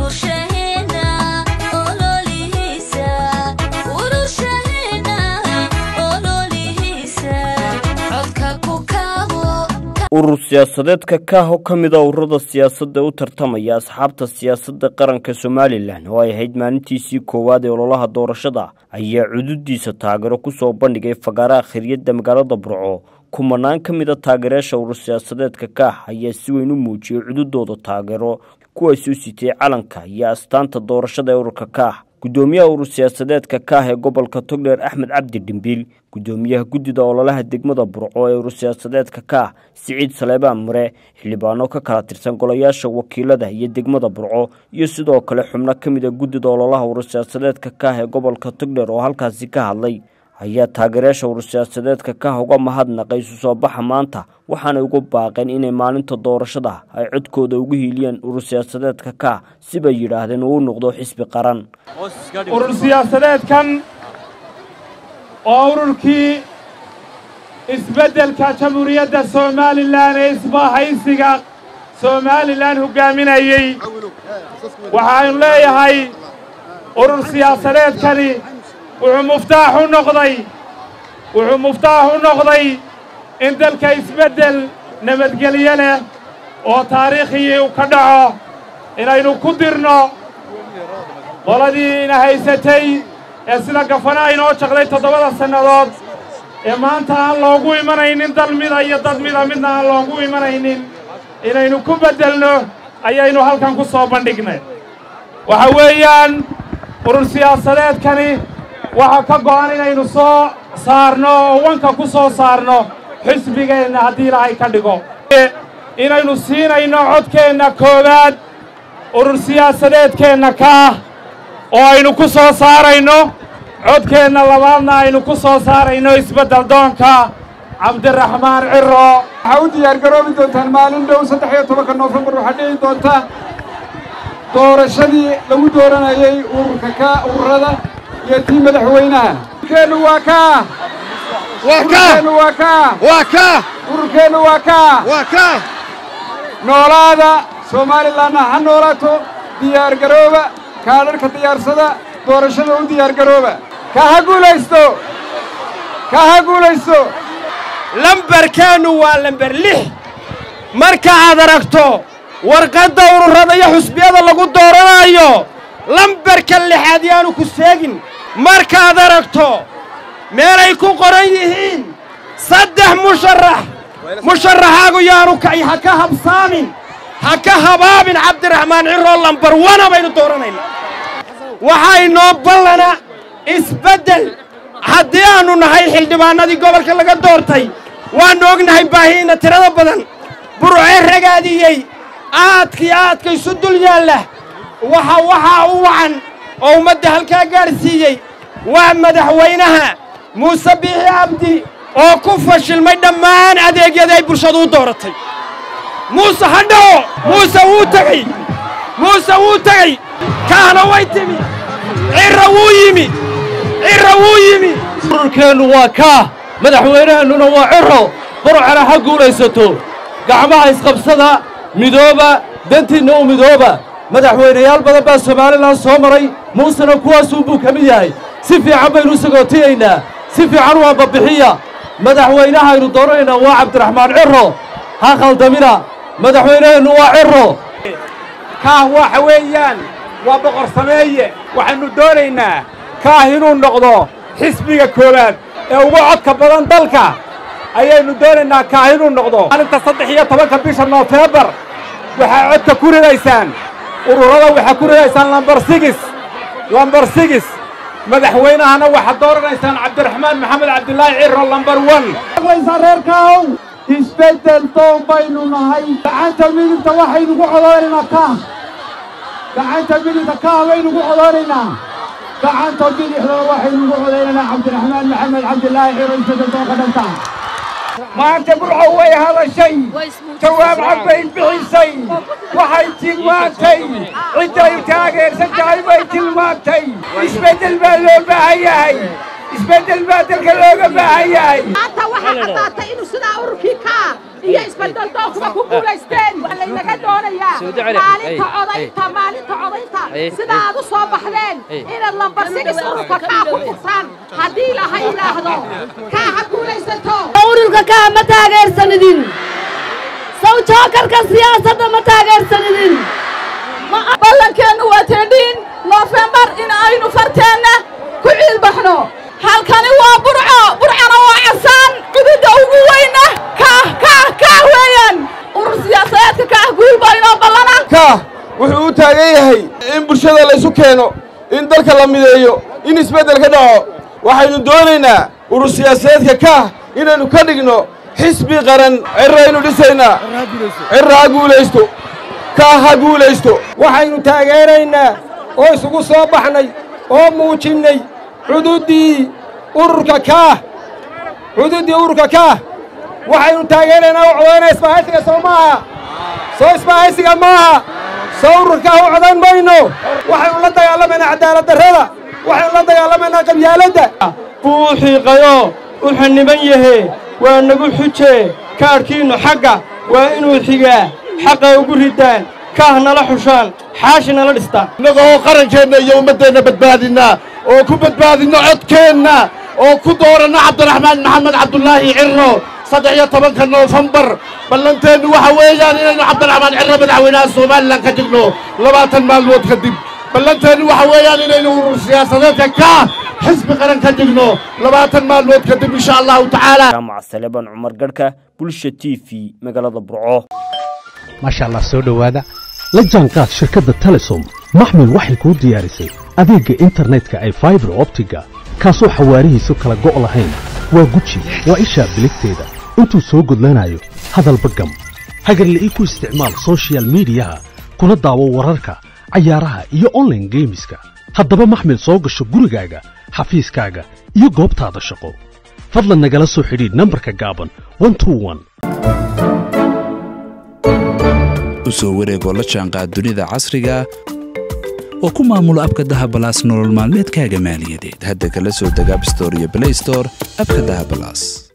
urur siyaasadeedka kaah oo ka mid a ururada siyaasadda u tartamaya asxaabta siyaasadda qaranka somalilan oo ay ahayd maalintiisii koowaad ee ololaha doorashada ayaa cududiisa taageero kusoo bandhigay fagaaraha khiriyadda magaalada burco kumanaan ka mid a taageerayaasha urur siyaasadeedka kaah ayaa si weyn u muujiyey cududooda taageero kuwaas u sitay calanka iyo astaanta doorashada ee ururka kaah gudoomiyaha urur siyaasadeedka kaah ee gobolka togdheer axmed cabdi dhimbiil gudoomiyaha guddida ololaha degmada burco ee urur siyaasadeedka kaah siciid saleebaan mure xildhibaano ka kala tirsan golayaasha wakiilada iyo degmada burco iyo sidoo kale xubno ka mid a guddida ololaha urur siyaasadeedka kaah ee gobolka togdheer oo halkaasi ka hadlay ayaa taageerayaasha urur siyaasadeedka kaah uga mahadnaqay isu soo baxa maanta waxaanay ugu baaqeen inay maalinta doorashada ay codkooda ugu hiiliyeen urur siyaasadeedka kaah sibay yidhaahdeen uu noqdo xisbi qaran urur siyaasadeedkan oo ururkii isbeddelka jamhuuriyadda somalilan ee isbahaysiga somalilan hoggaaminayey waxaanu leeyahay urur siyaasadeedkani wuxuu muftaax u noqday wuxuu muftaax u noqday in dalka isbeddel nabadgelyo leh oo taariikhii u ka dhaco inaynu ku dirno qoladii ina haysatay ee sida gafana inoo jaqday toddobada sannadood ee maanta aan loogu imanaynin dal mida iyo dad mida midna aan loogu imanaynin inaynu ku beddelno ayaynu halkan ku soo bandhignay waxa weeyaan urur siyaasadeedkani waxaa ka go'an inaynu soo saarno oo wanka ku soo saarno xisbigeenna haddii ilaahay ka dhigo inaynu siinayno codkeenna koowaad urur siyaasadeedkeenna kaah oo aynu ku soo saarayno codkeenna labaadna aynu ku soo saarayno isbeddel doonka cabdiraxmaan ciro waxaa u diyaargaroobi doontaan maalin dhow saddex iyo tobanka noofembar waxaa dhici doonta doorashadii lagu dooranayey ururka ka ururada iyo tii madaxweynaha ururkeennu waa kaa ururkeennu waa kaa waa kaa ururkeennu waa kaa waa kaa noolaada soomalilanna ha noolaato diyaargarooba kaadharhka diyaarsada doorashada u diyaargarooba ka ha guulaysto ka ha guulaysto lambarkeennu waa lamber lix marka aad aragto warqadda ururada iyo xusbiyada lagu dooranayo lambarka lixaad yaanu ku seegin markaad aragto meelay ku qoran yihiin saddex musharax musharaxaagu yaanu kay ha ka habsaamin ha ka habaabin cabdiraxmaan ciroo lambar wana baynu dooranayna waxaa inoo ballana isbeddel haddii aannu nahay xildhibaannadii gobolka laga doortay waannu ognahay baahiina tirada badan burcee ragaadiyey aadkii aadka isu dul yaalla waxa waxaa u wacan oo ummadda halkaa gaadhsiiyey waa madaxweynaha muuse biixi cabdi oo ku fashilmay dhammaan adeegyadii ay bulshadu u dooratay muuse ha dhaco muuse wuu tegey muuse wuu tegey kaahna way timi cirra wuu yimi cirra wuu yimi ururkeennu waa kaah madaxweynaheennuna waa ciro burcana ha guulaysato gacmaha isqabsada midooba dantiinna u midooba madaxweynayaal badan baa somalilan soo maray muusena kuwaasuunbuu ka mid yahay si fiican baynu u sagootiyaynaa si fiican waa babbixiya madaxweynahaynu dooranaynaa waa cabdiraxmaan ciro ha khaldamina madaxweynaheennu waa ciro kaah waxa weeyaan waa boqor sameeye waxaannu doonaynaa kaah inuu noqdo xisbiga koowaad ee ugu codka badan dalka ayaynu doonaynaa kaah inuu noqdo maalinta saddex iyo tobanka bisha noofembar waxaa codka ku ridaysaan ururada waxaa ku ridaysaan lambar sigis lambar sigis madaxweynahana waxaad dooranaysaan cabdiraxmaan maxamed cabdilaahi ciro lambar wan reerkaaw isbeddel doon baynu nahay gacanta midigta waxaynugu codoonaynaa kaah gacanta midigta kaah baynugu codoonaynaa gacanta bidixdana waxaynugu codaynaynaa cabdiraxmaan maxamed cabdilaahi ciro isbeddel doonka dhanta maanta burco way hadashay jawaab cad bay bixisay waxay tilmaantay cidday taageersan tahay bay tilmaantay isbeddel baa loo baahan yahay isbeddel baa dalka looga baahan yahay maanta waxaa caddaatay inuu sidaa ururkii kaa iyo isbeddel doonkuba ku guulaysteen waa laynaga doonayaa maalinta codaynta maalinta codaynta sida aad u soo baxdeen inaad lambar sigis ururka kaa ku furtaan haddii laha yidhaahdo kaa ha guulaysato ururka kaa ma taageersanidin saw jookarka siyaasadda ma taageersanidin ballankeennu waa teedhiin noofembar in aynu farteenna ku ciilbaxno halkani waa burco burcana waa casaan cududda ugu weyna kaah kaah kaah weeyaan urur siyaasadeedka kaah guulba inoo ballana kaah wuxuu u taagan yahay in bulshada laysu keeno in dalka la mideeyo in isbeddel ka dhaco waxaynu doonaynaa urur siyaasadeedka kaah inaynu ka dhigno xisbi qaran cirraynu dhisaynaa cirra ha guulaysto kaah ha guulaysto waxaynu taageeraynaa oo isugu soo baxnay oo muujinnay cududdii ururka kaah cududdii ururka kaah waxaynu taageeraynaa u codaynaa isbahaysiga soo maaha soo isbahaysiga maaha soo ururkaah u codayn mayno waxaynu la dagaalamaynaa cadaaladdarrada waxaynu la dagaalamaynaa qabyaaladda wuu u xiiqayo u xanniban yahe waa nagu xuje kaadhkiinnu xagga waa inuu xigaa xaqa ugu riddaan kaah nala xushaan xaashi nala dhistaan innaga oo qarankeenna iyo ummaddeenna badbaadinnaa oo ku badbaadinno codkeenna oo ku dooranno cabdiraxmaan maxamed cabdulaahi cirro saddex iyo tobanka noofembar ballanteennu waxa weeyaan inaynu cabdiraxmaan cirro madaxweynaha somalilan ka dhigno labaatan maalmood kadib ballanteennu waxa weeyaan inaynu urur siyaasadeedka kaah xisbi qaran ka dhigno labaatan maalmood kadib insha allahu tacaala jaamac saleban cumar garhka bulsha t v magaalada burco maasha allah soo dhowaada la jaanqaad shirkadda telesom maxmil waxay kuu diyaarisay adeegga internetka ay faibar optiga kaasoo xawaarihiisu kala go' lahayn waa guji waa ishaa biligteeda intuu soo gudlanayo hadalba gam hagarle ii ku isticmaal sochial midiyaha kuna daawo wararka cayaaraha iyo onlaine geemiska haddaba maxmil soo gasho gurigaaga xafiiskaaga iyo goobtaada shaqo fadlan nagala soo xidhiidh nambarka gaaban u soo wareegoo la jaanqaad dunida casriga oo ku maamulo abka dahabalaas nolol maalmeedkaaga maaliyadeed hadda kala soo deg abstore iyo blaystore abka dahabalaas